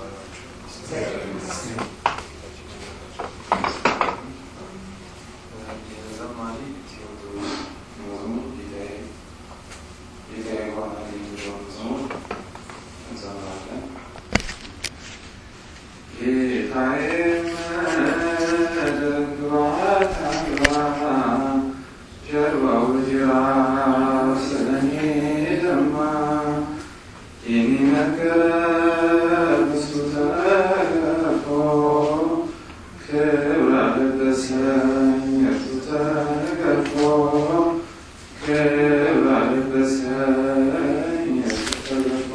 ዘማሪ ቴዎድሮስ መዝሙር ጌታዬ ጌታዬ ሆናል የሚለውን መዝሙር እንዘምራለን። ጌታዬ መደግባት አልባ ጀርባው ጅራፍ ስለኔ ደማ የሚመገብ እሱ ተገፎ ክብር አለበሰኝ እርሱ ተገፎ ክብር አለበሰኝ እርሱ ተገፎ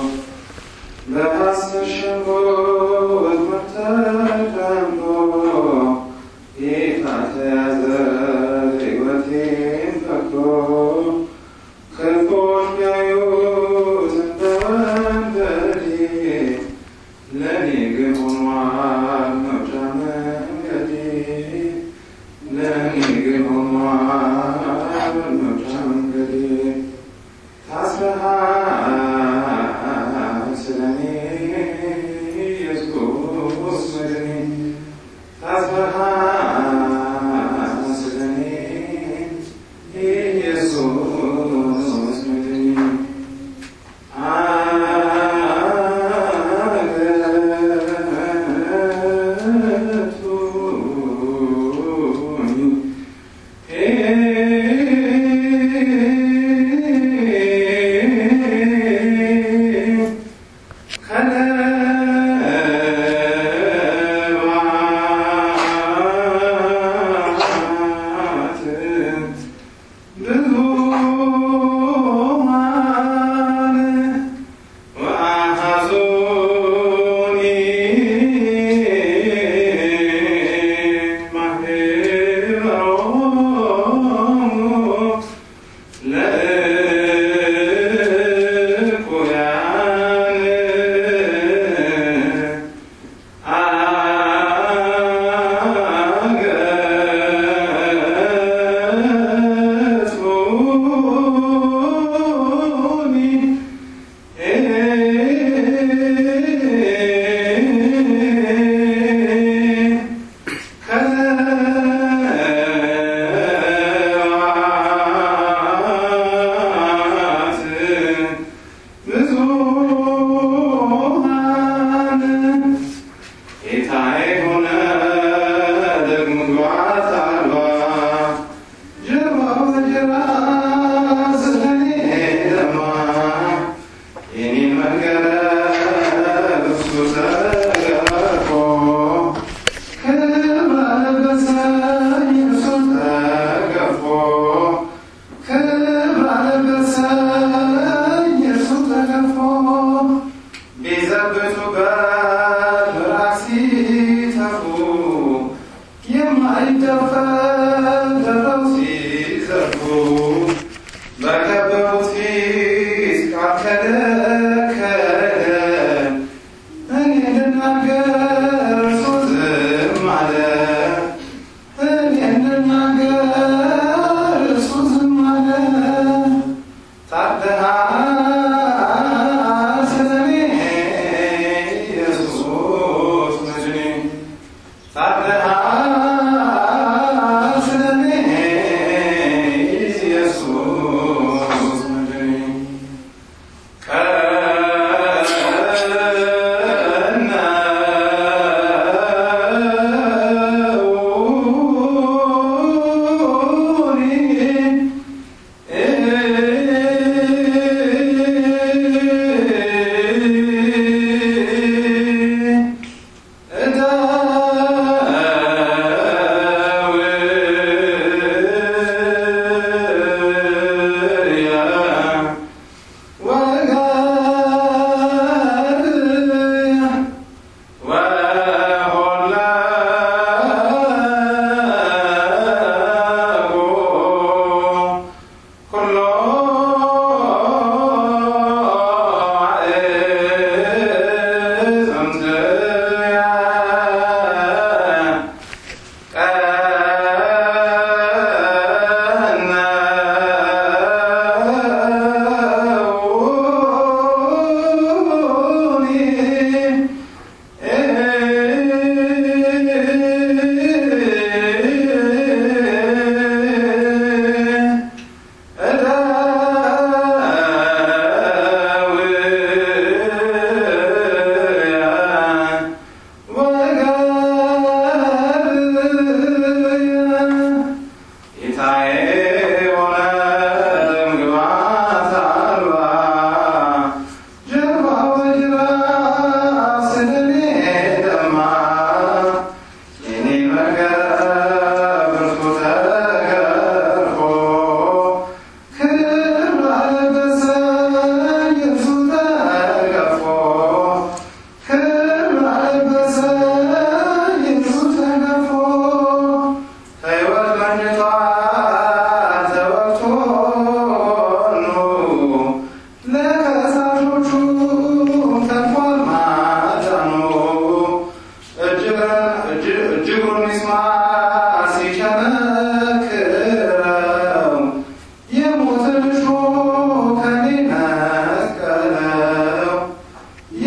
በሐሰት ሸንጎ ወጥመድ ተጠምዶ ጌታ ተያዘ ሕይወቴን ፈቅዶ ክፉዎች ቢያዩት እንደ ወንበዴ ለእኔ ግን ሆኗል መውጫ መንገዴ ለእኔ ግን ሆኗል መውጫ መንገዴ ታስረሃል ስለኔ ኢየሱስ መድኔ ታስረሃል ስለኔ ኢየሱስ መድኔ አገቱኝ ጌታዬ ሆነ ደግሞ ግባት አልባ ጀርባው በጅራፍ ስለኔ ደማ የኔን መገረፍ እሱ ተገፎ ክብር አለበሰኝ እርሱ ተገፎ ክብር አለበሰኝ እርሱ ተገፎ ቢዘብቱበት ምራቅ ሲተፉ የማይደፈር ሲዘርፉ በከበቡት ፊት ቃል ከለከለ እኔ እንድናገር እርሱ ዝም አለ እኔ እንድናገር እርሱ ዝም አለ ታድሃል ስለኔ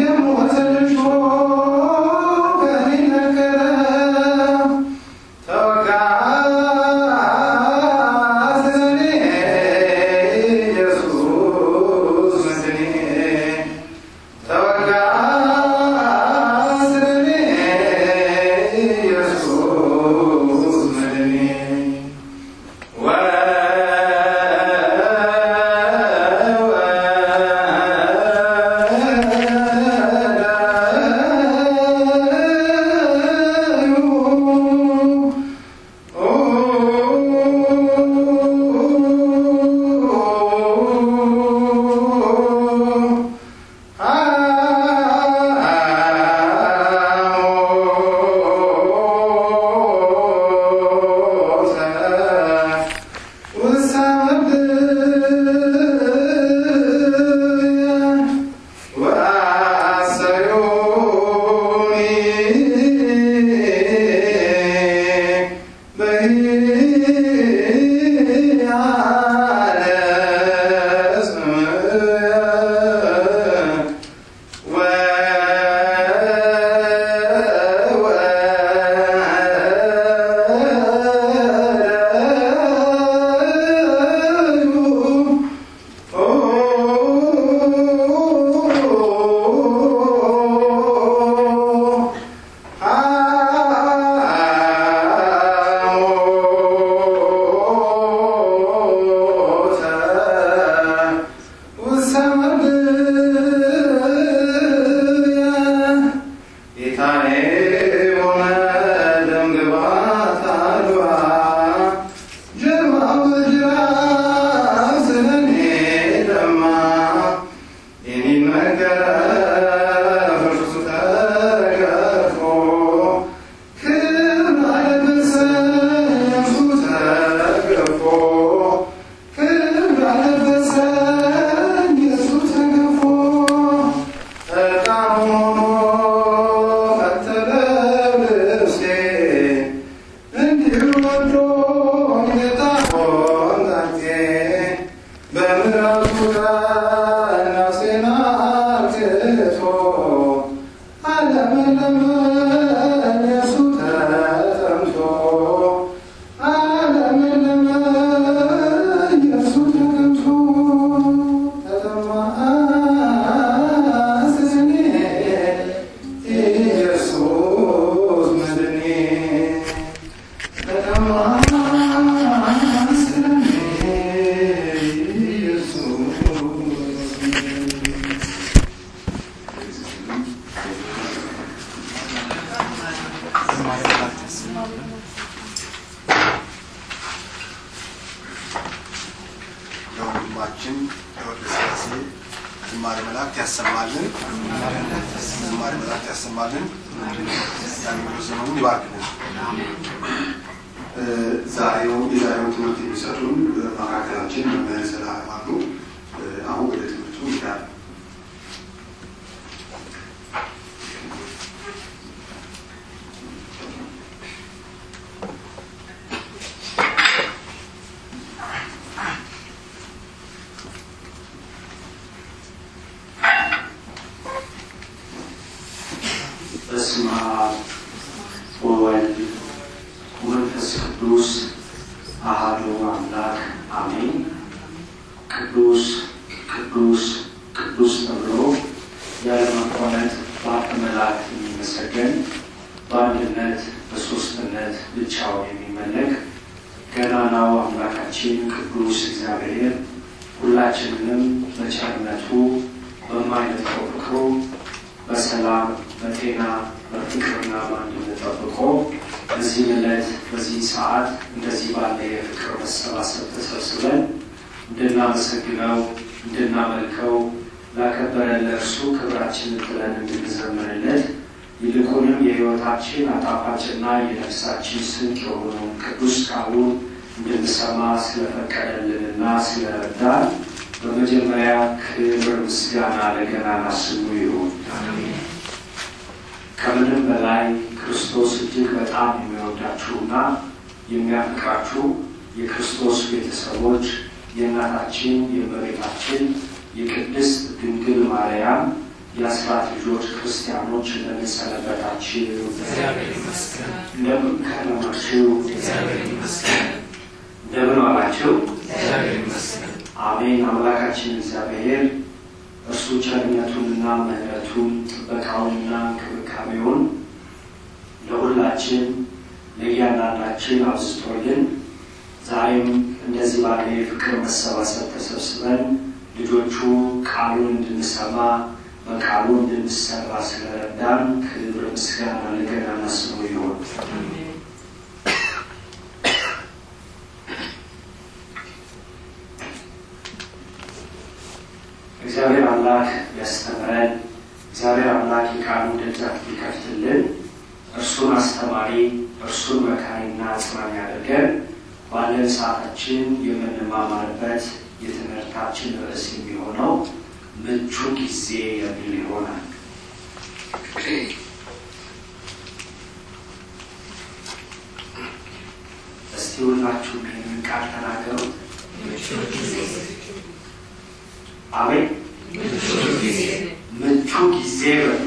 የሞተ ልጆ ከኔ ነገረ ተወጋ ስለኔ ኢየሱስ መድኔ ተወጋ ስለኔ ኢየሱስ መድኔ ጌታዬ ሆነ ደም ግባት አድዋ ጀርባው በጅራፍ ስለኔ ደማ የኔን መገረፍ እርሱ ተገርፎ ክብር አለበሰኝ እርሱ ተገፎ ክብር አለበሰኝ እርሱ ተገፎ ዕጣን ሆኖ ፈተለ ልብሴ እንዲሁ ወዶኝ ጌታ ሆንታቴ በምሕረቱ ቃል ነፍሴን አርክቶ አለመለመኝ እርሱ ተጠምቶ አለመለመኝ እርሱ ተጠምቶ ተጠማ ስለኔ ኢየሱስ መድኔ ተጠማ ስለኔ ኢየሱስ ለወንድማችን ለወልደ ሥላሴ ዝማሬ መላእክት ያሰማልን። ዝማሬ መላእክት ያሰማልን። የአገልግሎት ዘመኑን ይባርክልን። እ ዛሬው የዛሬውን ትምህርት የሚሰጡን በመካከላችን መምህር ዘላለም አሉ። እ አሁን ወደ ትምህርቱ እንሄዳለን። በስመ አብ ወወልድ ወመንፈስ ቅዱስ አሐዱ አምላክ አሜን። ቅዱስ ቅዱስ ቅዱስ ተብሎ ያለማቋረጥ በአፈ መላእክት የሚመሰገን በአንድነት በሦስትነት ብቻውን የሚመለክ ገናናው አምላካችን ቅዱስ እግዚአብሔር ሁላችንንም በቸርነቱ በማይነጥፈው ፍቅሩ በሰላም በጤና በፍቅርና በአንድነት ጠብቆ በዚህ ዕለት በዚህ ሰዓት እንደዚህ ባለ የፍቅር መሰባሰብ ተሰብስበን እንድናመሰግነው እንድናመልከው ላከበረን ለእርሱ ክብራችንን ጥለን እንድንዘምርለት ይልቁንም የሕይወታችን አጣፋጭና የነፍሳችን ስንቅ የሆነውን ቅዱስ ቃሉን እንድንሰማ ስለፈቀደልንና ስለረዳን በመጀመሪያ ክብር ምስጋና ለገናና ስሙ ይሁን። ከምንም በላይ ክርስቶስ እጅግ በጣም የሚወዳችሁና የሚያፈቅራችሁ የክርስቶስ ቤተሰቦች የእናታችን የእመቤታችን የቅድስት ድንግል ማርያም የአስራት ልጆች ክርስቲያኖች እንደምንሰነበታችሁ እንደምን ከረማችሁ? እንደምን ዋላችሁ? አሜን። አምላካችን እግዚአብሔር እርሱ ቸርነቱንና ምሕረቱን ጥበቃውንና እንክብካቤውን ለሁላችን ለእያንዳንዳችን አብዝቶልን ዛሬም እንደዚህ ባለ የፍቅር መሰባሰብ ተሰብስበን ልጆቹ ቃሉን እንድንሰማ በቃሉ እንድንሰራ ስለረዳን ክብር ምስጋና ለገናና ስሙ ይሆን። እግዚአብሔር አምላክ ያስተምረን። እግዚአብሔር አምላክ የቃሉን ደጃፍ ሊከፍትልን እርሱን አስተማሪ እርሱን መካሪና አጽናኝ ያደርገን። ባለን ሰዓታችን የምንማማርበት የትምህርታችን ርዕስ የሚሆነው ምቹ ጊዜ የሚል ይሆናል። እስቲ ሁላችሁም ይህንን ቃል ተናገሩ። አሜን። ምቹ ጊዜ በሉ።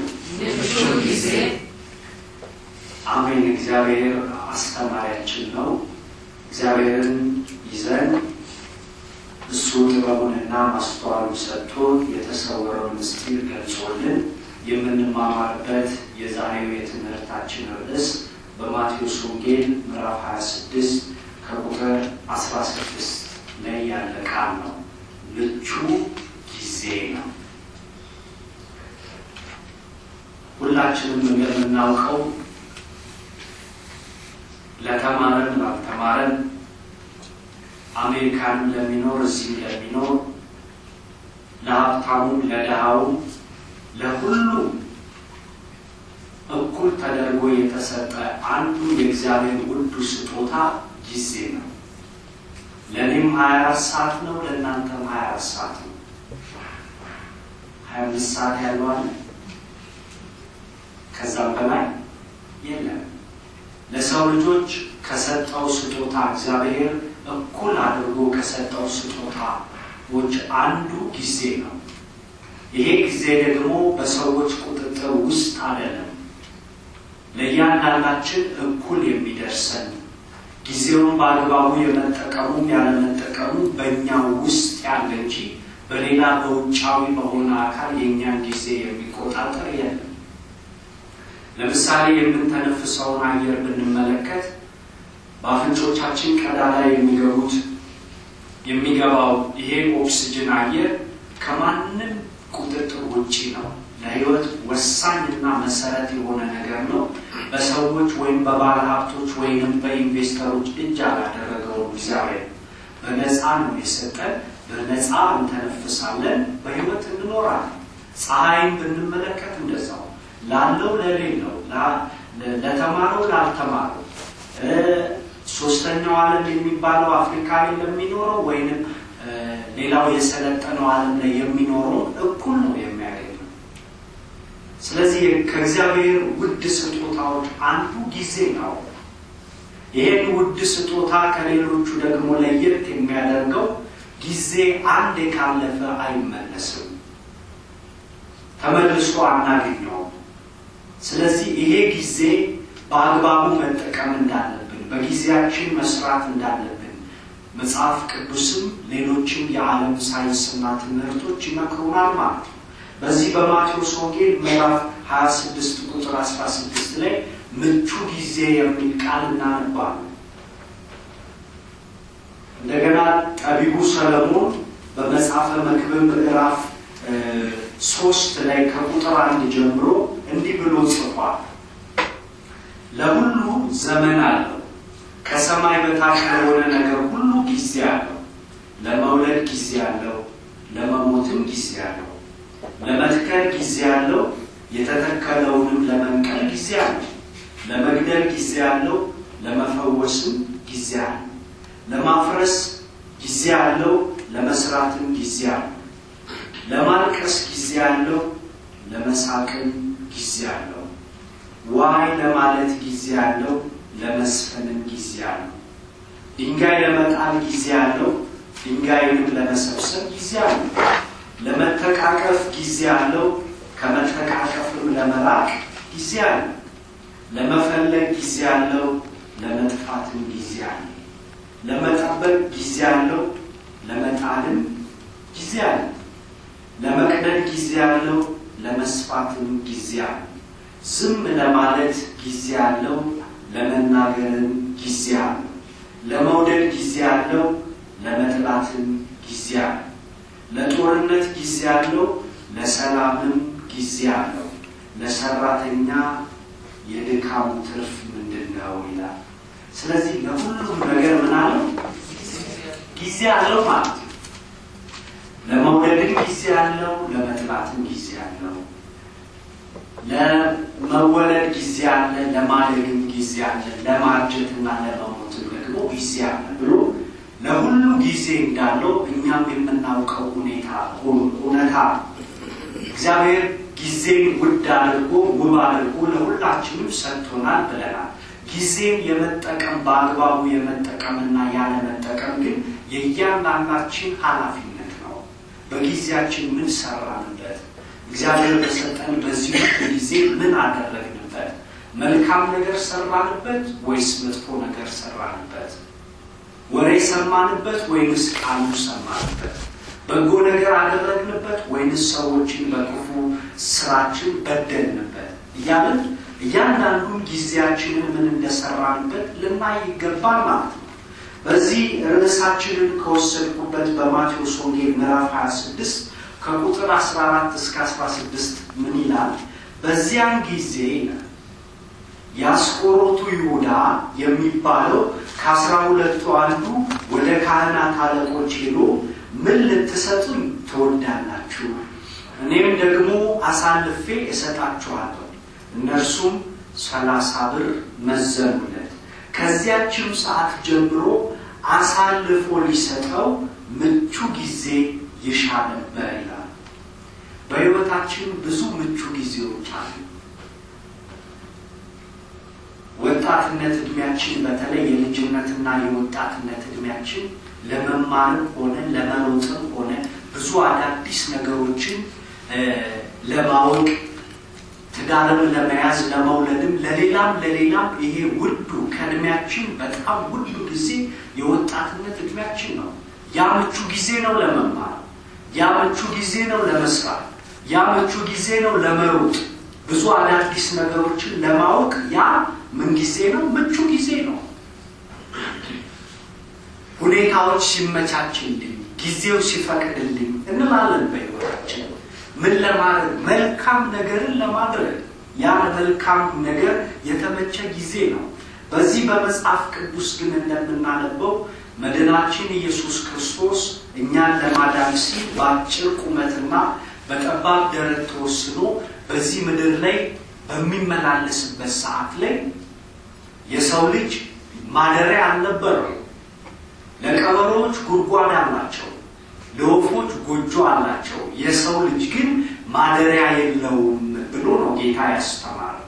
አሜን። እግዚአብሔር አስተማሪያችን ነው። እግዚአብሔርን ይዘን እሱ ጥበቡንና ማስተዋሉን ሰጥቶ የተሰወረውን ምስጢር ገልጾልን የምንማማርበት የዛሬው የትምህርታችን ርዕስ በማቴዎስ ወንጌል ምዕራፍ 26 ከቁጥር 16 ላይ ያለ ቃል ነው። ምቹ ጊዜ ነው። ሁላችንም እንደምናውቀው ለተማረን ላልተማረን አሜሪካን ለሚኖር እዚህም ለሚኖር ለሀብታሙም ለድሃውም ለሁሉም እኩል ተደርጎ የተሰጠ አንዱ የእግዚአብሔር ውዱ ስጦታ ጊዜ ነው። ለእኔም ሀያ አራት ሰዓት ነው፣ ለእናንተም ሀያ አራት ሰዓት ነው። ሀያ አምስት ሰዓት ያለው አለ፣ ከዛም በላይ የለም። ለሰው ልጆች ከሰጠው ስጦታ እግዚአብሔር እኩል አድርጎ ከሰጠው ስጦታዎች አንዱ ጊዜ ነው። ይሄ ጊዜ ደግሞ በሰዎች ቁጥጥር ውስጥ አይደለም። ለእያንዳንዳችን እኩል የሚደርሰን ጊዜውን በአግባቡ የመጠቀሙም ያለመጠቀሙ በእኛው ውስጥ ያለ እንጂ በሌላ በውጫዊ በሆነ አካል የእኛን ጊዜ የሚቆጣጠር የለም። ለምሳሌ የምንተነፍሰውን አየር ብንመለከት በአፍንጮቻችን ቀዳዳ የሚገቡት የሚገባው ይሄ ኦክስጅን አየር ከማንም ቁጥጥር ውጪ ነው። ለሕይወት ወሳኝና መሰረት የሆነ ነገር ነው። በሰዎች ወይም በባለ ሀብቶች ወይም በኢንቨስተሮች እጅ አላደረገውም። እግዚአብሔር በነፃ ነው የሰጠን። በነፃ እንተነፍሳለን፣ በሕይወት እንኖራለን። ፀሐይን ብንመለከት እንደዛው ላለው ለሌለው፣ ለተማረው ላልተማረው ሶስተኛው ዓለም የሚባለው አፍሪካ ላይ ለሚኖረው ወይንም ሌላው የሰለጠነው ዓለም ላይ የሚኖረው እኩል ነው የሚያገኘው። ስለዚህ ከእግዚአብሔር ውድ ስጦታዎች አንዱ ጊዜ ነው። ይህን ውድ ስጦታ ከሌሎቹ ደግሞ ለየት የሚያደርገው ጊዜ አንዴ ካለፈ አይመለስም፣ ተመልሶ አናገኘውም። ስለዚህ ይሄ ጊዜ በአግባቡ መጠቀም እንዳለብን በጊዜያችን መስራት እንዳለብን መጽሐፍ ቅዱስም ሌሎችም የዓለም ሳይንስና ትምህርቶች ይመክሩናል ማለት ነው። በዚህ በማቴዎስ ወንጌል ምዕራፍ 26 ቁጥር 16 ላይ ምቹ ጊዜ የሚል ቃል እናነባለን። እንደገና ጠቢቡ ሰለሞን በመጽሐፈ መክብብ ምዕራፍ ሶስት ላይ ከቁጥር አንድ ጀምሮ እንዲህ ብሎ ጽፏል። ለሁሉ ዘመን አለው፣ ከሰማይ በታች ለሆነ ነገር ሁሉ ጊዜ አለው። ለመውለድ ጊዜ አለው፣ ለመሞትም ጊዜ አለው። ለመትከል ጊዜ አለው፣ የተተከለውንም ለመንቀል ጊዜ አለው። ለመግደል ጊዜ አለው፣ ለመፈወስም ጊዜ አለው። ለማፍረስ ጊዜ አለው፣ ለመስራትም ጊዜ አለው። ለማልቀስ ጊዜ አለው፣ ለመሳቅም ጊዜ አለው። ዋይ ለማለት ጊዜ አለው፣ ለመስፈንም ጊዜ አለው። ድንጋይ ለመጣል ጊዜ አለው፣ ድንጋይንም ለመሰብሰብ ጊዜ አለው። ለመተቃቀፍ ጊዜ አለው፣ ከመተቃቀፍም ለመራቅ ጊዜ አለ። ለመፈለግ ጊዜ አለው፣ ለመጥፋትም ጊዜ አለ። ለመጠበቅ ጊዜ አለው፣ ለመጣልም ጊዜ አለ። ለመቅደድ ጊዜ አለው፣ ለመስፋትም ጊዜ አለ። ዝም ለማለት ጊዜ አለው፣ ለመናገርም ጊዜ አለው። ለመውደድ ጊዜ አለው፣ ለመጥላትም ጊዜ አለው። ለጦርነት ጊዜ አለው፣ ለሰላምም ጊዜ አለው። ለሰራተኛ የድካሙ ትርፍ ምንድን ነው ይላል። ስለዚህ ለሁሉም ነገር ምን አለው? ጊዜ አለው ማለት ነው። ለመውደድም ጊዜ አለው፣ ለመጥላትም ጊዜ አለው። ለመወለድ ጊዜ አለ፣ ለማደግም ጊዜ አለ፣ ለማርጀትና ለመሞትም ደግሞ ጊዜ አለ ብሎ ለሁሉ ጊዜ እንዳለው እኛም የምናውቀው ሁኔታ እውነታ እግዚአብሔር ጊዜን ውድ አድርጎ ውብ አድርጎ ለሁላችንም ሰጥቶናል ብለናል። ጊዜን የመጠቀም በአግባቡ የመጠቀምና ያለመጠቀም ግን የእያንዳንዳችን ኃላፊነት ነው። በጊዜያችን ምን ሰራንበት? እግዚአብሔር በሰጠን በዚህ ጊዜ ምን አደረግንበት? መልካም ነገር ሰራንበት ወይስ መጥፎ ነገር ሰራንበት? ወሬ ሰማንበት ወይንስ ቃሉ ሰማንበት? በጎ ነገር አደረግንበት ወይንስ ሰዎችን በክፉ ስራችን በደልንበት? እያለን እያንዳንዱን ጊዜያችንን ምን እንደሰራንበት ልናይ ይገባል ማለት ነው። በዚህ ርዕሳችንን ከወሰድኩበት በማቴዎስ ወንጌል ምዕራፍ 26 ከቁጥር 14 እስከ 16 ምን ይላል? በዚያን ጊዜ የአስቆሮቱ ይሁዳ የሚባለው ከአስራ ሁለቱ አንዱ ወደ ካህናት አለቆች ሄዶ ምን ልትሰጡኝ ትወዳላችሁ? እኔም ደግሞ አሳልፌ እሰጣችኋለሁ። እነርሱም ሰላሳ ብር መዘኑለት። ከዚያችም ሰዓት ጀምሮ አሳልፎ ሊሰጠው ምቹ ጊዜ ይሻ ነበር ይላል። በሕይወታችን ብዙ ምቹ ጊዜዎች አሉ። ወጣትነት እድሜያችን በተለይ የልጅነትና የወጣትነት እድሜያችን ለመማርም ሆነ ለመሮጥም ሆነ ብዙ አዳዲስ ነገሮችን ለማወቅ ትዳርም ለመያዝ ለመውለድም ለሌላም ለሌላም ይሄ ውዱ ከእድሜያችን በጣም ውዱ ጊዜ የወጣትነት እድሜያችን ነው። ያ ምቹ ጊዜ ነው ለመማር፣ ያ ምቹ ጊዜ ነው ለመስራት፣ ያ ምቹ ጊዜ ነው ለመሮጥ፣ ብዙ አዳዲስ ነገሮችን ለማወቅ ያ ምን ጊዜ ነው? ምቹ ጊዜ ነው። ሁኔታዎች ሲመቻችልኝ፣ ጊዜው ሲፈቅድልኝ እንላለን በሕይወታችን ምን ለማድረግ መልካም ነገርን ለማድረግ ያ መልካም ነገር የተመቸ ጊዜ ነው። በዚህ በመጽሐፍ ቅዱስ ግን እንደምናነበው መድናችን ኢየሱስ ክርስቶስ እኛን ለማዳን ሲል በአጭር ቁመትና በጠባብ ደረት ተወስኖ በዚህ ምድር ላይ በሚመላለስበት ሰዓት ላይ የሰው ልጅ ማደሪያ አልነበረው። ለቀበሮዎች ጉድጓድ አላቸው፣ ለወፎች ጎጆ አላቸው። የሰው ልጅ ግን ማደሪያ የለውም ብሎ ነው ጌታ ያስተማረው።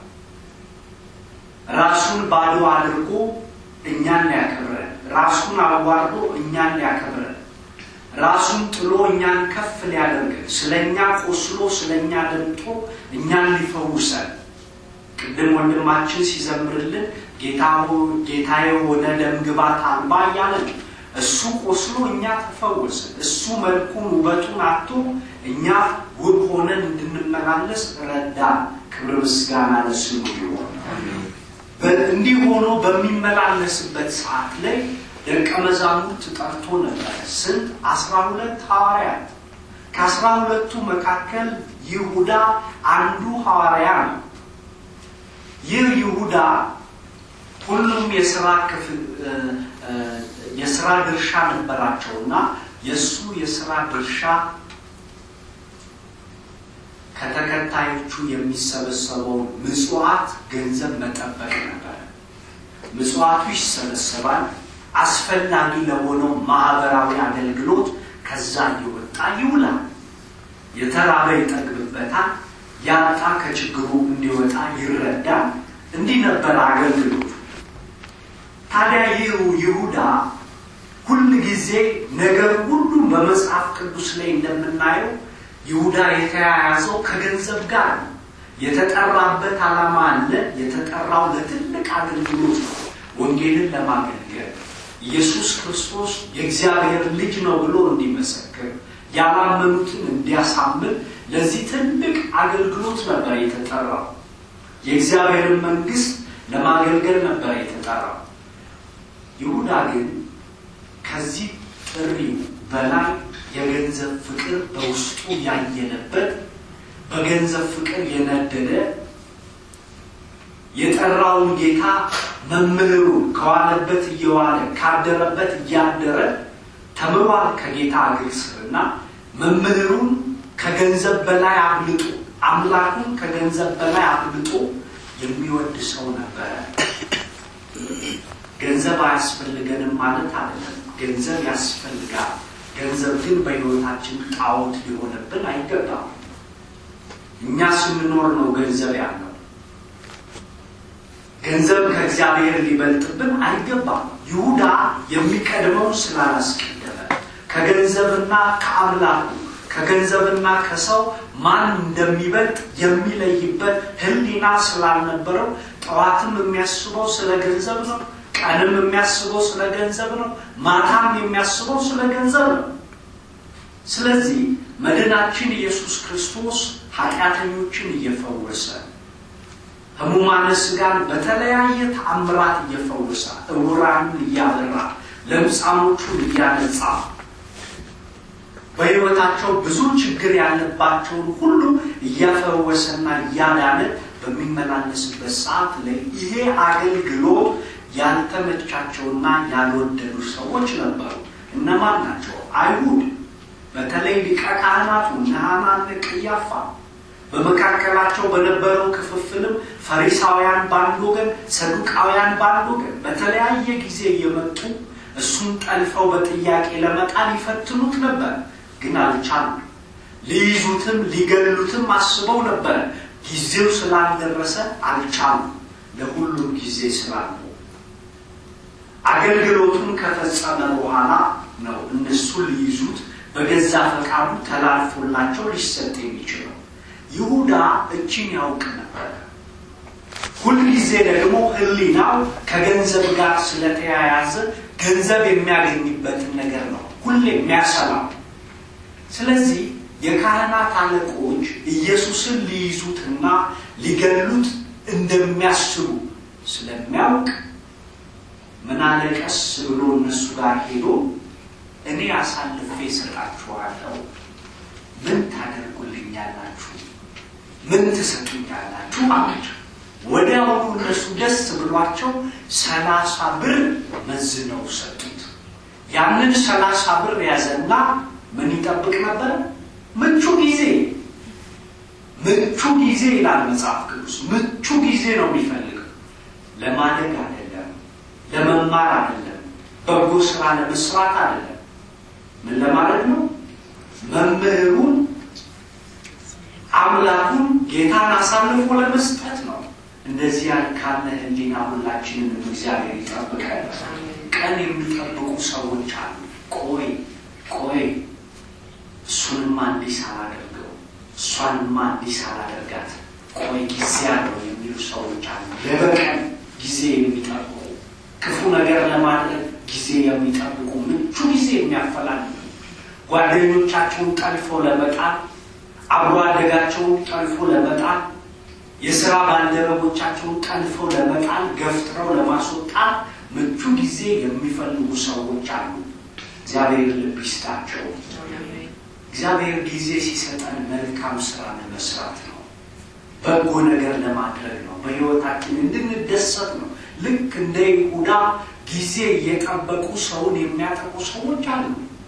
ራሱን ባዶ አድርጎ እኛን ሊያከብረን፣ ራሱን አዋርዶ እኛን ሊያከብረን፣ ራሱን ጥሎ እኛን ከፍ ሊያደርገን፣ ስለ እኛ ቆስሎ ስለ እኛ ደምጦ እኛን ሊፈውሰን ቅድም ወንድማችን ሲዘምርልን ጌታ ጌታ የሆነ ደምግባት አልባ እያለ እሱ ቆስሎ እኛ ተፈወስን። እሱ መልኩን ውበቱን አቶ እኛ ውብ ሆነን እንድንመላለስ ረዳን። ክብር ምስጋና ለስሙ ይሆን። እንዲህ ሆኖ በሚመላለስበት ሰዓት ላይ ደቀ መዛሙርት ጠርቶ ነበረ። ስንት? አስራ ሁለት ሐዋርያት። ከአስራ ሁለቱ መካከል ይሁዳ አንዱ ሐዋርያ ነው። ይህ ይሁዳ ሁሉም የስራ ክፍል የስራ ድርሻ ነበራቸውና የእሱ የስራ ድርሻ ከተከታዮቹ የሚሰበሰበውን ምጽዋት ገንዘብ መጠበቅ ነበረ። ምጽዋቱ ይሰበሰባል። አስፈላጊ ለሆነው ማህበራዊ አገልግሎት ከዛ እየወጣ ይውላል። የተራበ ይጠግብበታል። ያጣ ከችግሩ እንዲወጣ ይረዳል። እንዲህ ነበር አገልግሎቱ። ታዲያ ይህ ይሁዳ ሁል ጊዜ ነገር ሁሉ በመጽሐፍ ቅዱስ ላይ እንደምናየው ይሁዳ የተያያዘው ከገንዘብ ጋር ነው። የተጠራበት ዓላማ አለ። የተጠራው ለትልቅ አገልግሎት ነው። ወንጌልን ለማገልገል ኢየሱስ ክርስቶስ የእግዚአብሔር ልጅ ነው ብሎ እንዲመሰክር ያላመኑትን እንዲያሳምን ለዚህ ትልቅ አገልግሎት ነበር የተጠራው። የእግዚአብሔርን መንግስት ለማገልገል ነበር የተጠራው። ይሁዳ ግን ከዚህ ጥሪው በላይ የገንዘብ ፍቅር በውስጡ ያየለበት በገንዘብ ፍቅር የነደደ የጠራውን ጌታ መምህሩን ከዋለበት እየዋለ ካደረበት እያደረ ተምሯል ከጌታ እግር ስርና መምህሩን ከገንዘብ በላይ አብልጦ አምላኩን ከገንዘብ በላይ አብልጦ የሚወድ ሰው ነበረ። ገንዘብ አያስፈልገንም ማለት አይደለም። ገንዘብ ያስፈልጋል። ገንዘብ ግን በሕይወታችን ጣዖት ሊሆንብን አይገባም። እኛ ስንኖር ነው ገንዘብ ያለው። ገንዘብ ከእግዚአብሔር ሊበልጥብን አይገባም። ይሁዳ የሚቀድመውን ስላላስቀደመ ከገንዘብና ከአምላኩ ከገንዘብና ከሰው ማን እንደሚበልጥ የሚለይበት ሕሊና ስላልነበረው ጠዋትም የሚያስበው ስለ ገንዘብ ነው። ቀንም የሚያስበው ስለ ገንዘብ ነው። ማታም የሚያስበው ስለ ገንዘብ ነው። ስለዚህ መድናችን ኢየሱስ ክርስቶስ ኃጢአተኞችን እየፈወሰ ሕሙማነ ሥጋን በተለያየ ተአምራት እየፈወሰ እውራንን እያበራ ለምጻሞቹን እያነጻ በሕይወታቸው ብዙ ችግር ያለባቸውን ሁሉ እያፈወሰና እያዳነ በሚመላለስበት ሰዓት ላይ ይሄ አገልግሎት ያልተመቻቸውና ያልወደዱ ሰዎች ነበሩ። እነማን ናቸው? አይሁድ፣ በተለይ ሊቀ ካህናቱ እነ ሐናና ቀያፋ። በመካከላቸው በነበረው ክፍፍልም ፈሪሳውያን በአንድ ወገን፣ ሰዱቃውያን በአንድ ወገን በተለያየ ጊዜ እየመጡ እሱን ጠልፈው በጥያቄ ለመጣል ይፈትኑት ነበር። ግን አልቻሉም። ሊይዙትም ሊገሉትም አስበው ነበር። ጊዜው ስላልደረሰ አልቻሉም። ለሁሉም ጊዜ ስላለው አገልግሎቱን ከፈጸመ በኋላ ነው እነሱ ሊይዙት በገዛ ፈቃዱ ተላልፎላቸው ሊሰጥ የሚችለው። ይሁዳ እችን ያውቅ ነበር። ሁልጊዜ ደግሞ ሕሊናው ከገንዘብ ጋር ስለተያያዘ ገንዘብ የሚያገኝበትን ነገር ነው ሁሌ የሚያሰላው። ስለዚህ የካህናት አለቆች ኢየሱስን ሊይዙትና ሊገሉት እንደሚያስቡ ስለሚያውቅ ምን አለ ቀስ ብሎ እነሱ ጋር ሄዶ እኔ አሳልፌ እሰጣችኋለሁ፣ ምን ታደርጉልኛላችሁ? ምን ትሰጡኛላችሁ? አላቸው። ወዲያውኑ እነሱ ደስ ብሏቸው ሰላሳ ብር መዝነው ሰጡት። ያንን ሰላሳ ብር ያዘና ምን ይጠብቅ ነበር? ምቹ ጊዜ ምቹ ጊዜ ይላል መጽሐፍ ቅዱስ። ምቹ ጊዜ ነው የሚፈልገው። ለማደግ አይደለም፣ ለመማር አይደለም፣ በጎ ስራ ለመስራት አይደለም። ምን ለማለት ነው? መምህሩን አምላኩን ጌታን አሳልፎ ለመስጠት ነው። እንደዚህ ያል ካለ ሕሊና ሁላችንንም እግዚአብሔር ይጠብቃል። ቀን የሚጠብቁ ሰዎች አሉ። ቆይ ቆይ እሱንማ እንዲህ ሳላደርገው እሷንማ እንዲህ ሳላደርጋት ቆይ ጊዜ አለው የሚሉ ሰዎች አሉ። ለበቀን ጊዜ የሚጠብቁ ክፉ ነገር ለማድረግ ጊዜ የሚጠብቁ ምቹ ጊዜ የሚያፈላልጉ ጓደኞቻቸውን ጠልፎ ለመጣል አብሮ አደጋቸውን ጠልፎ ለመጣል የስራ ባልደረቦቻቸውን ጠልፎ ለመጣል ገፍትረው ለማስወጣት ምቹ ጊዜ የሚፈልጉ ሰዎች አሉ። እግዚአብሔር ልብ ይስጣቸው። እግዚአብሔር ጊዜ ሲሰጠን መልካም ስራ ለመስራት ነው። በጎ ነገር ለማድረግ ነው። በሕይወታችን እንድንደሰት ነው። ልክ እንደ ይሁዳ ጊዜ እየጠበቁ ሰውን የሚያጠቁ ሰዎች አሉ።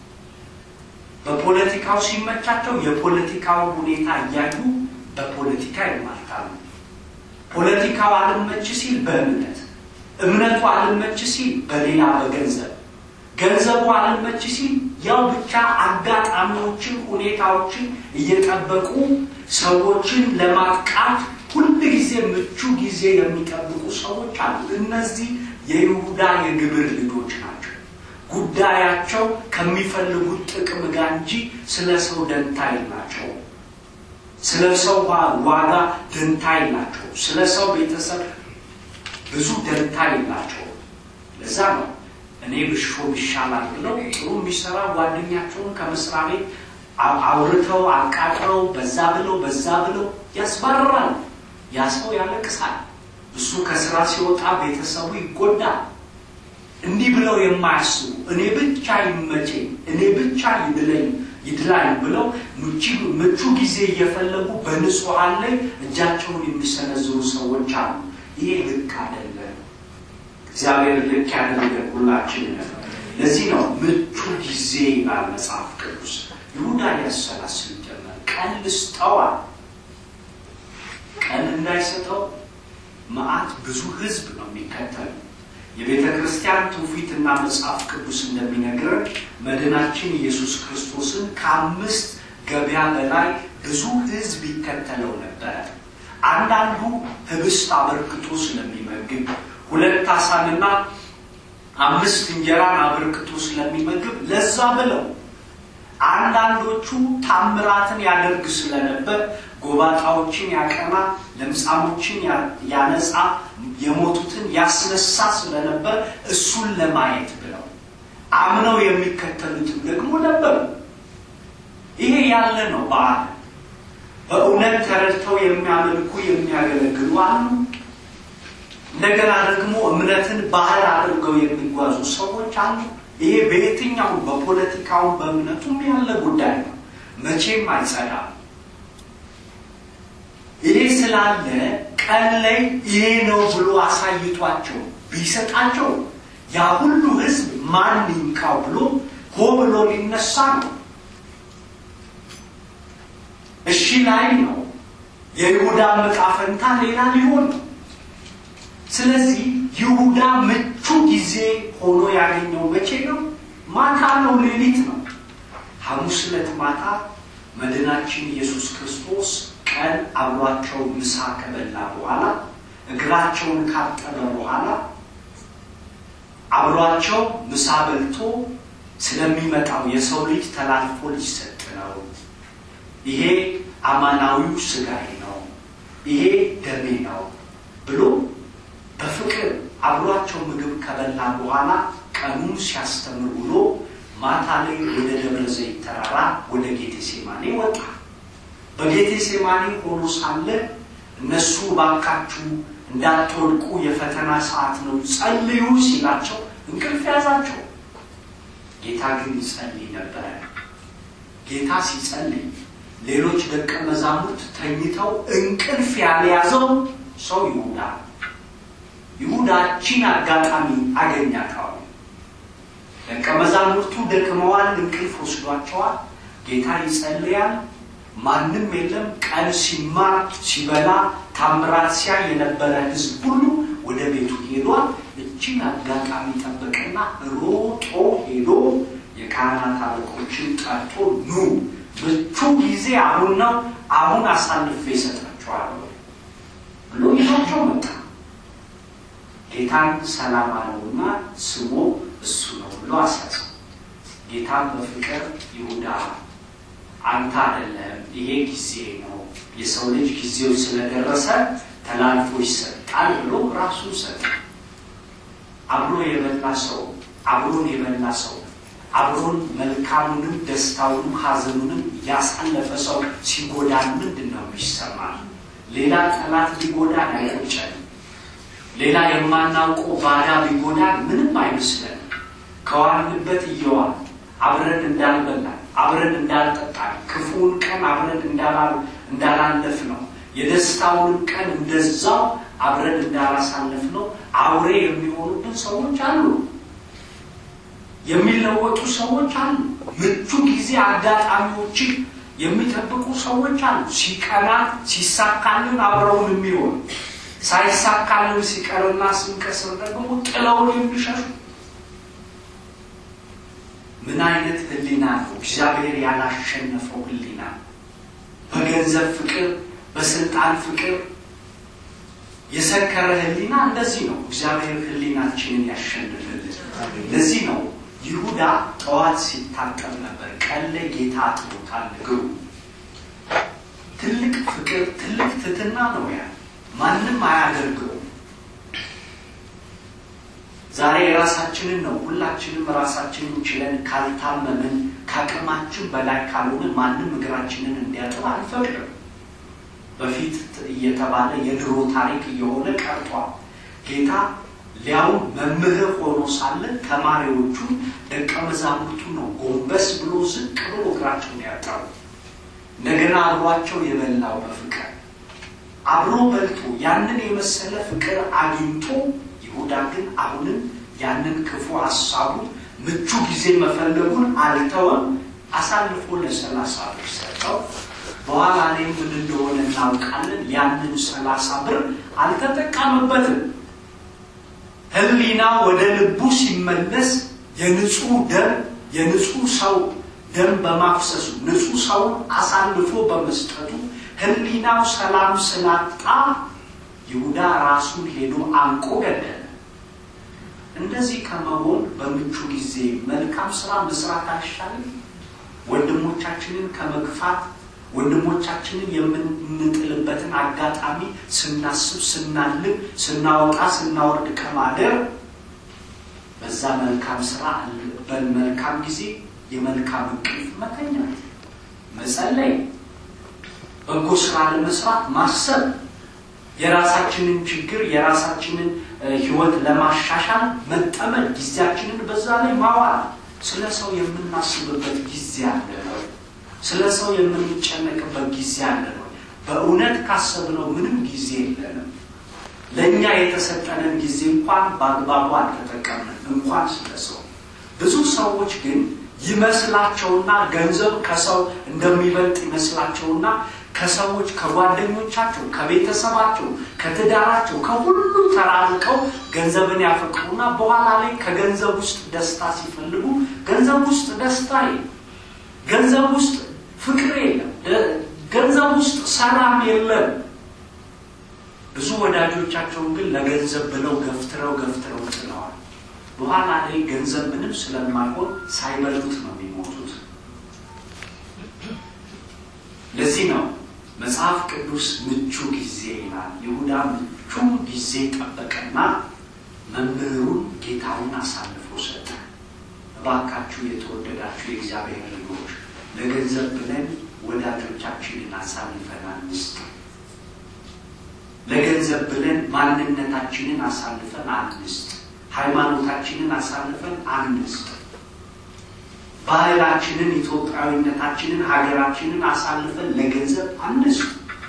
በፖለቲካው ሲመቻቸው የፖለቲካውን ሁኔታ እያዩ በፖለቲካ ይማርካሉ። ፖለቲካው አልመች ሲል በእምነት እምነቱ አልመች ሲል በሌላ በገንዘብ ገንዘቡ አልመች ሲል ያው ብቻ አጋጣሚዎችን፣ ሁኔታዎችን እየጠበቁ ሰዎችን ለማጥቃት ሁል ጊዜ ምቹ ጊዜ የሚጠብቁ ሰዎች አሉ። እነዚህ የይሁዳ የግብር ልጆች ናቸው። ጉዳያቸው ከሚፈልጉት ጥቅም ጋር እንጂ ስለ ሰው ደንታ የላቸውም። ስለ ሰው ዋጋ ደንታ የላቸው። ስለ ሰው ቤተሰብ ብዙ ደንታ የላቸው። ለዛ ነው እኔ ብሾም ይሻላል ብለው ጥሩ የሚሰራ ጓደኛቸውን ከመስሪያ ቤት አውርተው አቃጥረው በዛ ብለው በዛ ብለው ያስባርራል። ያ ሰው ያለቅሳል። እሱ ከስራ ሲወጣ ቤተሰቡ ይጎዳል። እንዲህ ብለው የማያስቡ እኔ ብቻ ይመቸኝ፣ እኔ ብቻ ይድለኝ ይድላኝ ብለው ምቹ ጊዜ እየፈለጉ በንጹሐን ላይ እጃቸውን የሚሰነዝሩ ሰዎች አሉ። ይሄ ልክ አይደለም። እግዚአብሔር ልክ ያደረገን ሁላችንን። ለዚህ ነው ምቹ ጊዜ ይላል መጽሐፍ ቅዱስ። ይሁዳ ያሰላስል ጀመር። ቀን ልስጠዋል። ቀን እንዳይሰጠው መዓት ብዙ ህዝብ ነው የሚከተሉ የቤተ ክርስቲያን ትውፊትና መጽሐፍ ቅዱስ እንደሚነግረን መድናችን ኢየሱስ ክርስቶስን ከአምስት ገበያ በላይ ብዙ ህዝብ ይከተለው ነበረ። አንዳንዱ ህብስት አበርክቶ ስለሚመግብ፣ ሁለት አሳንና አምስት እንጀራን አበርክቶ ስለሚመግብ ለዛ ብለው አንዳንዶቹ ታምራትን ያደርግ ስለነበር ጎባጣዎችን ያቀና፣ ለምጻሞችን ያነጻ፣ የሞቱትን ያስነሳ ስለነበር እሱን ለማየት ብለው አምነው የሚከተሉትም ደግሞ ነበሩ። ይሄ ያለ ነው። በዓል በእውነት ተረድተው የሚያመልኩ የሚያገለግሉ አሉ። እንደገና ደግሞ እምነትን ባህል አድርገው የሚጓዙ ሰዎች አሉ። ይሄ በየትኛውም በፖለቲካውም በእምነቱም ያለ ጉዳይ ነው። መቼም አይጸዳም። ይሄ ስላለ ቀን ላይ ይሄ ነው ብሎ አሳይቷቸው ቢሰጣቸው ያ ሁሉ ህዝብ ማን ይንካው ብሎ ሆ ብሎ ሊነሳ ነው። እሺ ላይ ነው። የይሁዳ ዕጣ ፈንታ ሌላ ሊሆን ነው። ስለዚህ ይሁዳ ምቹ ጊዜ ሆኖ ያገኘው መቼ ነው? ማታ ነው፣ ሌሊት ነው። ሐሙስ ዕለት ማታ መድናችን ኢየሱስ ክርስቶስ ቀን አብሯቸው ምሳ ከበላ በኋላ እግራቸውን ካጠበ በኋላ አብሯቸው ምሳ በልቶ ስለሚመጣው የሰው ልጅ ተላልፎ ሊሰጥ ነው። ይሄ አማናዊው ስጋዬ ነው፣ ይሄ ደሜ ነው ብሎ በፍቅር አብሯቸው ምግብ ከበላ በኋላ ቀኑን ሲያስተምር ውሎ ማታ ላይ ወደ ደብረ ዘይት ተራራ ወደ ጌቴሴማኔ ወጣ። በጌቴሴማኔ ሆኖ ሳለ እነሱ ባካችሁ እንዳትወድቁ የፈተና ሰዓት ነው ጸልዩ ሲላቸው እንቅልፍ ያዛቸው። ጌታ ግን ይጸልይ ነበረ። ጌታ ሲጸልይ ሌሎች ደቀ መዛሙርት ተኝተው እንቅልፍ ያልያዘው ሰው ይሁዳ ይሁዳችን አጋጣሚ አገኛታው። ደቀ መዛሙርቱ ደክመዋል፣ እንቅልፍ ወስዷቸዋል። ጌታ ይጸልያል። ማንም የለም። ቀን ሲማር ሲበላ ታምራት ሲያይ የነበረ ሕዝብ ሁሉ ወደ ቤቱ ሄዷል። እችን አጋጣሚ ጠበቀና ሮጦ ሄዶ የካህናት አለቆችን ጠርቶ ኑ ምቹ ጊዜ አሁን ነው፣ አሁን አሳልፌ እሰጣችኋለሁ ብሎ ይዟቸው መጣ። ጌታን ሰላም አለውና ስሞ እሱ ነው ብሎ አሳሰው። ጌታን በፍቅር ይሁዳ አንተ አይደለም፣ ይሄ ጊዜ ነው፣ የሰው ልጅ ጊዜው ስለደረሰ ተላልፎ ይሰጣል ብሎ ራሱን ሰጠ። አብሮ የበላ ሰው አብሮን የበላ ሰው አብሮን መልካሙንም ደስታውንም ሐዘኑንም ያሳለፈ ሰው ሲጎዳን ምንድን ነው የሚሰማል? ሌላ ጠላት ቢጎዳን አይቆጨንም። ሌላ የማናውቀው ባዳ ቢጎዳን ምንም አይመስለን። ከዋልንበት እየዋል አብረን እንዳልበላን አብረን እንዳልጠጣን ክፉውን ቀን አብረን እንዳላለፍ ነው የደስታውንም ቀን እንደዛው አብረን እንዳላሳለፍ ነው አውሬ የሚሆኑብን ሰዎች አሉ። የሚለወጡ ሰዎች አሉ። ምቹ ጊዜ አጋጣሚዎችን የሚጠብቁ ሰዎች አሉ። ሲቀና ሲሳካልን አብረውን የሚሆኑ ሳይሳካልን ሲቀርና ስንከስር ደግሞ ጥለውን የሚሸሹ ምን አይነት ሕሊና ነው? እግዚአብሔር ያላሸነፈው ሕሊና በገንዘብ ፍቅር፣ በስልጣን ፍቅር የሰከረ ሕሊና እንደዚህ ነው። እግዚአብሔር ሕሊናችንን ያሸንፍልን። ለዚህ ነው ይሁዳ ጠዋት ሲታጠብ ነበር። ቀን ላይ ጌታ አጥቦታል እግሩ። ትልቅ ፍቅር፣ ትልቅ ትህትና ነው ያ ማንም አያደርገውም። ዛሬ የራሳችንን ነው ሁላችንም ራሳችንን ችለን ካልታመምን ከአቅማችን በላይ ካልሆነ ማንም እግራችንን እንዲያጥብ አንፈቅድም። በፊት እየተባለ የድሮ ታሪክ እየሆነ ቀርቷል። ጌታ ሊያውም መምህር ሆኖ ሳለ ተማሪዎቹ ደቀ መዛሙርቱ ነው ጎንበስ ብሎ ዝቅ ብሎ እግራቸውን ያጠቡ። እንደገና አብሯቸው የበላው በፍቅር አብሮ በልቶ ያንን የመሰለ ፍቅር አግኝቶ ይሁዳ ግን አሁንም ያንን ክፉ ሀሳቡ ምቹ ጊዜ መፈለጉን አልተወም። አሳልፎ ለሰላሳ ብር ሰጠው። በኋላ ላይ ምን እንደሆነ እናውቃለን። ያንን ሰላሳ ብር አልተጠቀምበትም። ሕሊና ወደ ልቡ ሲመለስ የንጹህ ደም የንጹህ ሰው ደም በማፍሰሱ ንጹህ ሰውን አሳልፎ በመስጠቱ ሕሊናው ሰላም ስላጣ ይሁዳ ራሱን ሄዶ አንቆ ገደለ። እንደዚህ ከመሆን በምቹ ጊዜ መልካም ስራ መስራት አይሻልም? ወንድሞቻችንን ከመግፋት ወንድሞቻችንን የምንጥልበትን አጋጣሚ ስናስብ፣ ስናልም፣ ስናወጣ፣ ስናወርድ ከማደር በዛ መልካም ስራ በመልካም ጊዜ የመልካም እንቅልፍ መተኛት፣ መጸለይ፣ በጎ ስራ ለመስራት ማሰብ፣ የራሳችንን ችግር የራሳችንን ህይወት ለማሻሻል መጠመድ፣ ጊዜያችንን በዛ ላይ ማዋል። ስለ ሰው የምናስብበት ጊዜ አለ ነው። ስለ ሰው የምንጨነቅበት ጊዜ አለ ነው። በእውነት ካሰብነው ምንም ጊዜ የለንም። ለእኛ የተሰጠንን ጊዜ እንኳን በአግባቡ አልተጠቀምንም፣ እንኳን ስለ ሰው። ብዙ ሰዎች ግን ይመስላቸውና ገንዘብ ከሰው እንደሚበልጥ ይመስላቸውና ከሰዎች ከጓደኞቻቸው፣ ከቤተሰባቸው፣ ከትዳራቸው ከሁሉ ተራርቀው ገንዘብን ያፈቅሩና በኋላ ላይ ከገንዘብ ውስጥ ደስታ ሲፈልጉ ገንዘብ ውስጥ ደስታ የለም፣ ገንዘብ ውስጥ ፍቅር የለም፣ ገንዘብ ውስጥ ሰላም የለም። ብዙ ወዳጆቻቸውን ግን ለገንዘብ ብለው ገፍትረው ገፍትረው ጥለዋል። በኋላ ላይ ገንዘብ ምንም ስለማይሆን ሳይበሉት ነው የሚሞቱት። ለዚህ ነው መጽሐፍ ቅዱስ ምቹ ጊዜ ይላል። ይሁዳ ምቹ ጊዜ ጠበቀና መምህሩን ጌታውን አሳልፎ ሰጠ። እባካችሁ የተወደዳችሁ የእግዚአብሔር ልጆች ለገንዘብ ብለን ወዳጆቻችንን አሳልፈን አንስጥ። ለገንዘብ ብለን ማንነታችንን አሳልፈን አንስጥ። ሃይማኖታችንን አሳልፈን አንስጥ። ባህላችንን፣ ኢትዮጵያዊነታችንን፣ ሀገራችንን አሳልፈን ለገንዘብ አንስጥ።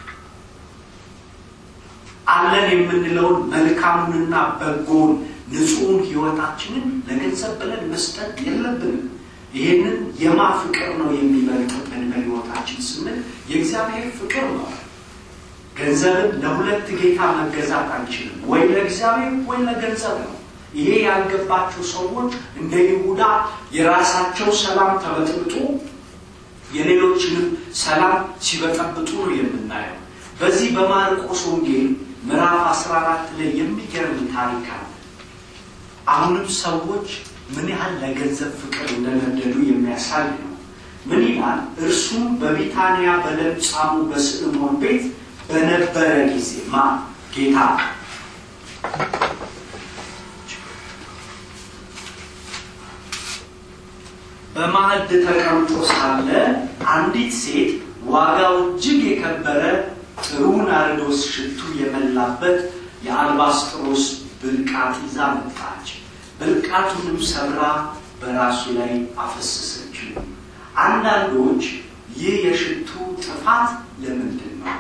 አለን የምንለውን መልካሙንና በጎውን ንጹሑን ህይወታችንን ለገንዘብ ብለን መስጠት የለብንም። ይህንን የማ ፍቅር ነው የሚበልጥብን በህይወታችን ስንል የእግዚአብሔር ፍቅር ነው። ገንዘብን ለሁለት ጌታ መገዛት አንችልም። ወይ ለእግዚአብሔር ወይ ለገንዘብ ነው። ይሄ ያልገባቸው ሰዎች እንደ ይሁዳ የራሳቸው ሰላም ተበጥብጦ የሌሎችንም ሰላም ሲበጠብጡ ነው የምናየው። በዚህ በማርቆስ ወንጌል ምዕራፍ 14 ላይ የሚገርም ታሪክ አለ። አሁንም ሰዎች ምን ያህል ለገንዘብ ፍቅር እንደነደዱ የሚያሳይ ነው። ምን ይላል? እርሱም በቢታንያ በለምጻሙ በስምዖን ቤት በነበረ ጊዜ ማ ጌታ በማዕድ ተቀምጦ ሳለ አንዲት ሴት ዋጋው እጅግ የከበረ ጥሩ ናርዶስ ሽቱ የመላበት የአልባስጥሮስ ብልቃጥ ይዛ መጣች። ብልቃቱንም ሰብራ በራሱ ላይ አፈሰሰችው። አንዳንዶች ይህ የሽቱ ጥፋት ለምንድን ነው?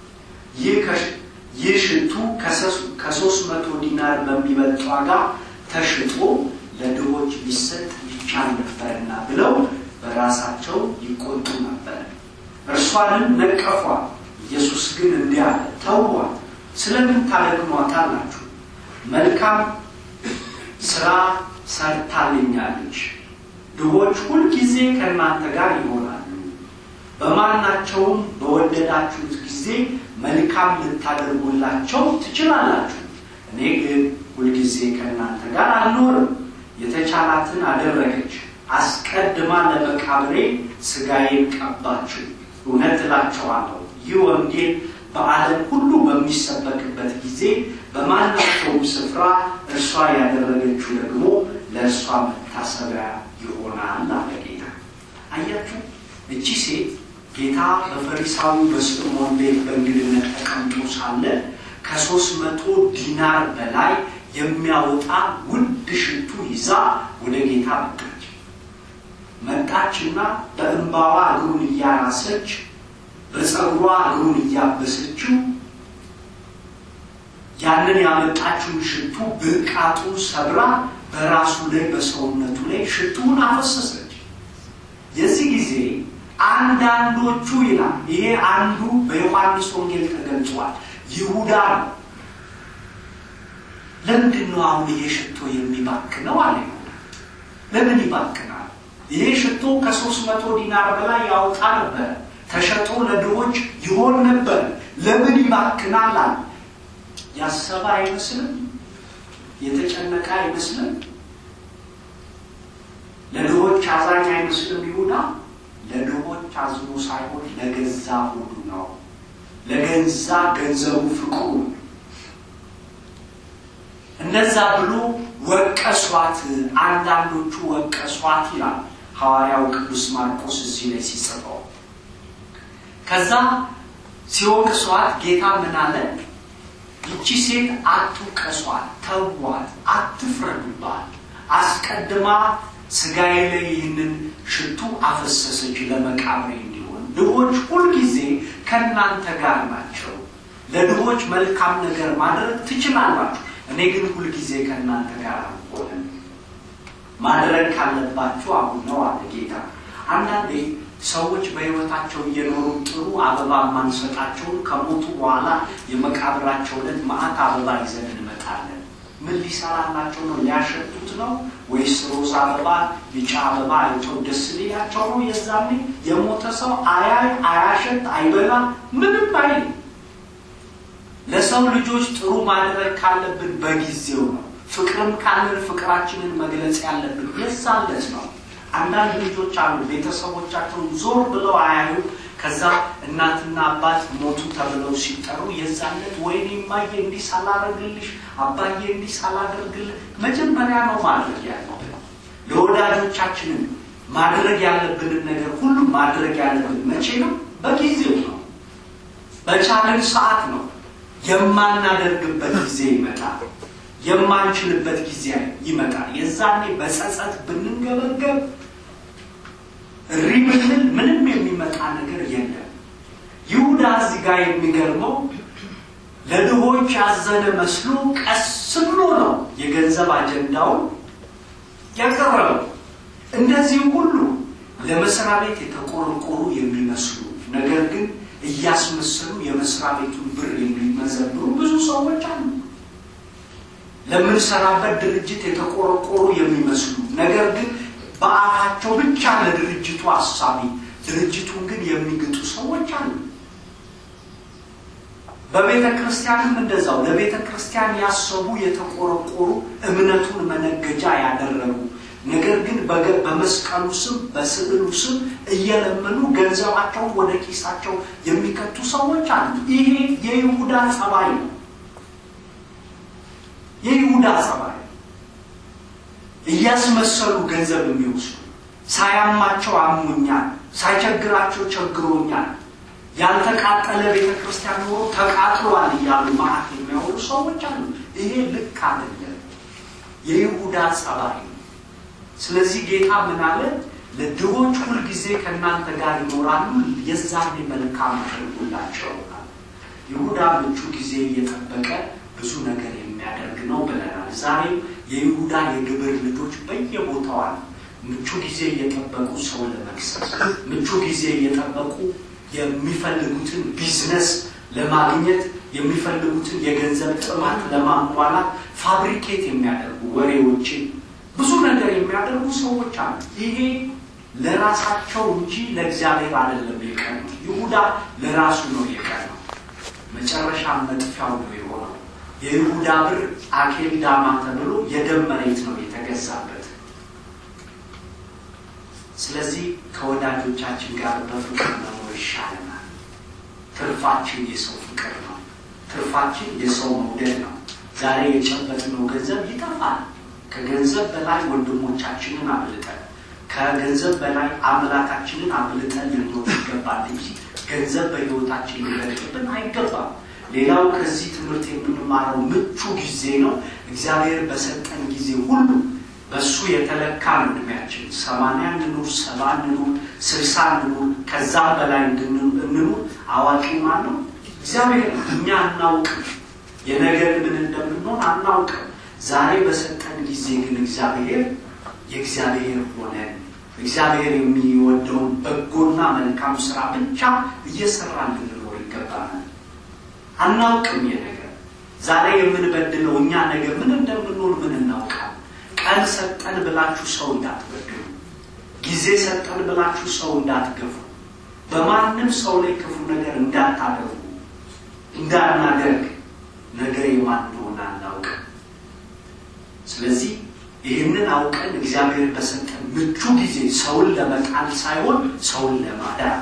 ይህ ሽቱ ከሶስት መቶ ዲናር በሚበልጥ ዋጋ ተሽጦ ለድሆች ቢሰጥ ይቻል ነበርና ብለው በራሳቸው ይቆጡ ነበር። እርሷንም ነቀፏት። ኢየሱስ ግን እንዲህ አለ፣ ተዋት፣ ስለምን ታደክሟታላችሁ? መልካም ስራ ሰርታልኛለች። ድሆች ሁልጊዜ ከእናንተ ጋር ይሆናሉ። በማናቸውም በወደዳችሁት ጊዜ መልካም ልታደርጉላቸው ትችላላችሁ። እኔ ግን ሁልጊዜ ከእናንተ ጋር አልኖርም። የተቻላትን አደረገች። አስቀድማ ለመቃብሬ ስጋዬን ቀባችው። እውነት እላቸዋለሁ ይህ ወንጌል በዓለም ሁሉ በሚሰበክበት ጊዜ በማናቸውም ስፍራ እርሷ ያደረገችው ደግሞ ለእርሷ መታሰቢያ ይሆናል አለ ጌታ። አያችሁ፣ እቺ ሴት ጌታ በፈሪሳዊ በስምዖን ቤት በእንግድነት ተቀምጦ ሳለ ከሶስት መቶ ዲናር በላይ የሚያወጣ ውድ ሽቱ ይዛ ወደ ጌታ መጣች። መጣችና በእንባዋ እግሩን እያራሰች በፀጉሯ እግሩን እያበሰችው ያንን ያመጣችውን ሽቱ ብልቃጡን ሰብራ በራሱ ላይ በሰውነቱ ላይ ሽቱውን አፈሰሰች። የዚህ ጊዜ አንዳንዶቹ ይላል ይሄ አንዱ በዮሐንስ ወንጌል ተገልጿል። ይሁዳ ነው። ለምንድን ነው አሁን ይሄ ሽቶ የሚባክነው? አለ ይሁዳ። ለምን ይባክናል? ይሄ ሽቶ ከሶስት መቶ ዲናር በላይ ያወጣ ነበር። ተሸጦ ለድሆች ይሆን ነበር። ለምን ይባክናል? አለ ያሰበ አይመስልም? የተጨነቀ አይመስልም? ለድሆች አዛኝ አይመስልም ይሁዳ? ለድሆች አዝኖ ሳይሆን ለገዛ ሁሉ ነው። ለገዛ ገንዘቡ ፍቅሩ ነው። እነዛ ብሎ ወቀሷት። አንዳንዶቹ ወቀሷት ይላል ሐዋርያው ቅዱስ ማርቆስ እዚህ ላይ ሲጽፈው። ከዛ ሲወቅሷት ጌታ ምን አለ? ይቺ ሴት አትውቀሷት፣ ተዋት፣ አትፍረዱባት። አስቀድማ ስጋዬ ላይ ይህንን ሽቱ አፈሰሰች ለመቃብሬ እንዲሆን። ድሆች ሁልጊዜ ከእናንተ ጋር ናቸው። ለድሆች መልካም ነገር ማድረግ ትችላላችሁ። እኔ ግን ሁልጊዜ ከእናንተ ጋር አልሆንም። ማድረግ ካለባችሁ አሁን ነው አለ ጌታ። አንዳንዴ ሰዎች በሕይወታቸው እየኖሩ ጥሩ አበባ የማንሰጣቸውን ከሞቱ በኋላ የመቃብራቸው ዕለት መዓት አበባ ይዘን እንመጣለን። ምን ሊሰራላቸው ነው? ሊያሸቱት ነው ወይስ ሮዝ አበባ፣ ቢጫ አበባ አይተው ደስ ሊላቸው ነው? የዛኔ የሞተ ሰው አያይ፣ አያሸት፣ አይበላ፣ ምንም አይል። ለሰው ልጆች ጥሩ ማድረግ ካለብን በጊዜው ነው። ፍቅርም ካለን ፍቅራችንን መግለጽ ያለብን የዛለት ነው። አንዳንድ ልጆች አሉ ቤተሰቦቻቸውን ዞር ብለው አያዩ። ከዛ እናትና አባት ሞቱ ተብለው ሲጠሩ የዛለት ወይኔ እማዬ እንዲህ ሳላደርግልሽ አባዬ እንዲህ ሳላደርግልህ መጀመሪያ ነው ማድረግ ያለብን። ለወዳጆቻችንን ማድረግ ያለብንን ነገር ሁሉ ማድረግ ያለብን መቼ ነው? በጊዜው ነው። በቻለን ሰዓት ነው። የማናደርግበት ጊዜ ይመጣል። የማንችልበት ጊዜ ይመጣል። የዛኔ በጸጸት ብንንገበገብ እሪ ብንል ምንም የሚመጣ ነገር የለም። ይሁዳ እዚህ ጋር የሚገርመው ለድሆች ያዘነ መስሎ ቀስ ብሎ ነው የገንዘብ አጀንዳውን ያቀረበው። እንደዚህ ሁሉ ለመስሪያ ቤት የተቆረቆሩ የሚመስሉ ነገር ግን እያስመሰሉ የመስሪያ ቤቱን ብር የሚመዘብሩ ብዙ ሰዎች አሉ። ለምንሰራበት ድርጅት የተቆረቆሩ የሚመስሉ ነገር ግን በአፋቸው ብቻ ለድርጅቱ አሳቢ ድርጅቱን ግን የሚግጡ ሰዎች አሉ። በቤተ ክርስቲያንም እንደዛው ለቤተ ክርስቲያን ያሰቡ የተቆረቆሩ እምነቱን መነገጃ ያደረጉ ነገር ግን በመስቀሉ ስም በስዕሉ ስም እየለመኑ ገንዘባቸውን ወደ ኪሳቸው የሚከቱ ሰዎች አሉ። ይሄ የይሁዳ ጸባይ ነው። የይሁዳ ጸባይ እያስመሰሉ ገንዘብ የሚወስዱ ሳያማቸው አሞኛል፣ ሳይቸግራቸው ቸግሮኛል፣ ያልተቃጠለ ቤተ ክርስቲያን ኖሮ ተቃጥሏል እያሉ ማዕት የሚያወሩ ሰዎች አሉ። ይሄ ልክ አይደለም፣ የይሁዳ ጸባይ ነው። ስለዚህ ጌታ ምን አለ? ለድሆች ሁልጊዜ ከእናንተ ጋር ይኖራሉ፣ የዛኔ መልካም አድርጉላቸው። ይሁዳ ምቹ ጊዜ እየጠበቀ ብዙ ነገር የሚያደርግ ነው ብለናል። ዛሬም የይሁዳ የግብር ልጆች በየቦታው አሉ። ምቹ ጊዜ እየጠበቁ ሰው ለመክሰስ፣ ምቹ ጊዜ እየጠበቁ የሚፈልጉትን ቢዝነስ ለማግኘት የሚፈልጉትን የገንዘብ ጥማት ለማሟላት ፋብሪኬት የሚያደርጉ ወሬዎችን ብዙ ነገር የሚያደርጉ ሰዎች አሉ። ይሄ ለራሳቸው እንጂ ለእግዚአብሔር አይደለም የቀነው። ይሁዳ ለራሱ ነው የቀነው። መጨረሻ መጥፊያው ነው የሆነው። የይሁዳ ብር አኬል ዳማ ተብሎ የደም መሬት ነው የተገዛበት። ስለዚህ ከወዳጆቻችን ጋር በፍቅር መኖር ይሻለናል። ትርፋችን የሰው ፍቅር ነው። ትርፋችን የሰው መውደድ ነው። ዛሬ የጨበጥነው ገንዘብ ይጠፋል። ከገንዘብ በላይ ወንድሞቻችንን አብልጠን ከገንዘብ በላይ አምላካችንን አብልጠን ልንኖር ይገባል እንጂ ገንዘብ በሕይወታችን ሊበልጥብን አይገባም። ሌላው ከዚህ ትምህርት የምንማረው ምቹ ጊዜ ነው። እግዚአብሔር በሰጠን ጊዜ ሁሉ በእሱ የተለካ ነው እድሜያችን። ሰማንያ እንኑር፣ ሰባ እንኑር፣ ስልሳ እንኑር፣ ከዛም በላይ እንኑር። አዋቂ ማን ነው? እግዚአብሔር ነው። እኛ አናውቅም። የነገር ምን እንደምንሆን አናውቅም። ዛሬ በሰጠን ጊዜ ግን እግዚአብሔር የእግዚአብሔር ሆነን እግዚአብሔር የሚወደውን በጎና መልካም ስራ ብቻ እየሰራን ልንኖር ይገባናል። አናውቅም የነገር ዛሬ የምንበድለው እኛ ነገር ምን እንደምንሆን ምን እናውቃል። ቀን ሰጠን ብላችሁ ሰው እንዳትበድሉ፣ ጊዜ ሰጠን ብላችሁ ሰው እንዳትገፉ፣ በማንም ሰው ላይ ክፉ ነገር እንዳታደርጉ፣ እንዳናደርግ ነገር የማን እንደሆነ አናውቅም። ስለዚህ ይህንን አውቀን እግዚአብሔር በሰጠን ምቹ ጊዜ ሰውን ለመጣል ሳይሆን ሰውን ለማዳን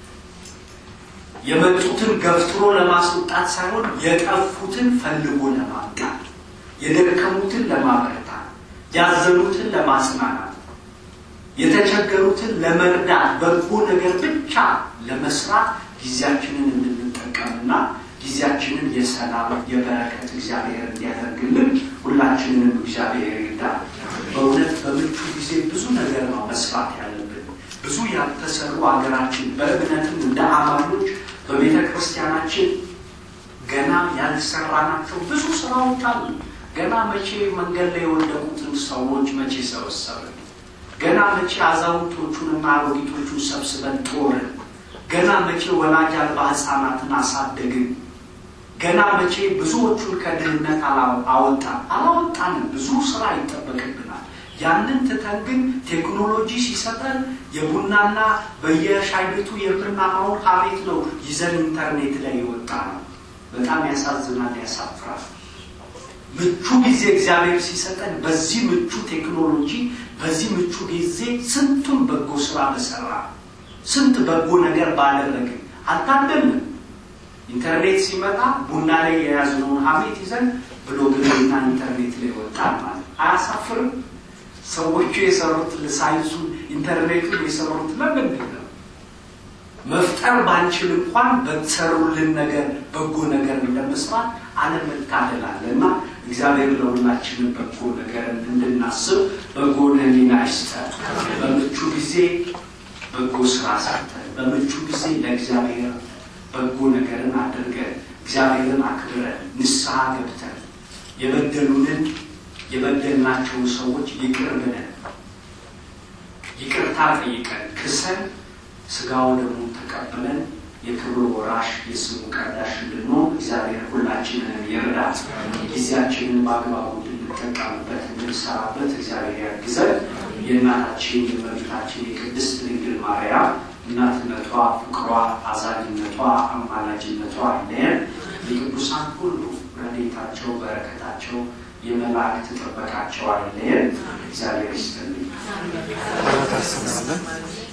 የመጡትን ገፍትሮ ለማስወጣት ሳይሆን የጠፉትን ፈልጎ ለማምጣት የደከሙትን ለማበረታት ያዘኑትን ለማጽናናት የተቸገሩትን ለመርዳት በጎ ነገር ብቻ ለመስራት ጊዜያችንን እንድንጠቀምና ጊዜያችንን የሰላም የበረከት እግዚአብሔር እንዲያደርግልን ሁላችንንም እግዚአብሔር ይርዳል። በእውነት በምቹ ጊዜ ብዙ ነገር ነው መስራት ያለብን። ብዙ ያልተሰሩ ሀገራችን በእምነትም እንደ አማኞች በቤተ ክርስቲያናችን ገና ያልሰራናቸው ብዙ ስራዎች አሉ። ገና መቼ መንገድ ላይ የወደቁትን ሰዎች መቼ ሰበሰብን? ገና መቼ አዛውንቶቹንና አሮጊቶቹን ሰብስበን ጦርን? ገና መቼ ወላጅ አልባ ሕፃናትን አሳደግን? ገና መቼ ብዙዎቹን ከድህነት አወጣን? አላወጣንም። ብዙ ስራ ይጠበቅብናል። ያንን ትተን ግን ቴክኖሎጂ ሲሰጠን የቡናና በየሻይ ቤቱ የምናማውን ሀሜት ነው ይዘን ኢንተርኔት ላይ የወጣ ነው። በጣም ያሳዝናል፣ ያሳፍራል። ምቹ ጊዜ እግዚአብሔር ሲሰጠን በዚህ ምቹ ቴክኖሎጂ በዚህ ምቹ ጊዜ ስንቱን በጎ ስራ በሰራ ስንት በጎ ነገር ባደረግን አልታደልንም። ኢንተርኔት ሲመጣ ቡና ላይ የያዝነውን ሀሜት ይዘን ብሎግና ኢንተርኔት ላይ ወጣን ማለት አያሳፍርም? ሰዎቹ የሰሩት ሳይንሱን ኢንተርኔቱን የሰሩት ለምንድን ነው? መፍጠር ባንችል እንኳን በተሰሩልን ነገር በጎ ነገር ለመስራት አለመታደል አለ እና እግዚአብሔር ለሁላችንም በጎ ነገር እንድናስብ በጎን ሕሊና ይስጠን። በምቹ ጊዜ በጎ ስራ ሰርተን በምቹ ጊዜ ለእግዚአብሔር በጎ ነገርን አድርገን እግዚአብሔርን አክብረን ንስሐ ገብተን የበደሉንን የበደልናቸውን ሰዎች ይቅር ብለን ይቅርታ ጠይቀን ክሰን ስጋው ደግሞ ተቀብለን የክብሩ ወራሽ የስሙ ቀዳሽ እንድንሆን እግዚአብሔር ሁላችንን ይርዳት። ጊዜያችንን በአግባቡ እንድንጠቀምበት እንድንሰራበት እግዚአብሔር ያግዘን። የእናታችን የእመቤታችን የቅድስት ድንግል ማርያም እናትነቷ፣ ፍቅሯ፣ አዛኝነቷ፣ አማላጅነቷ አይለየን። የቅዱሳን ሁሉ ረድኤታቸው፣ በረከታቸው፣ የመላእክት ጥበቃቸው አይለየን። እግዚአብሔር ይስጥልኝ። ታስባለን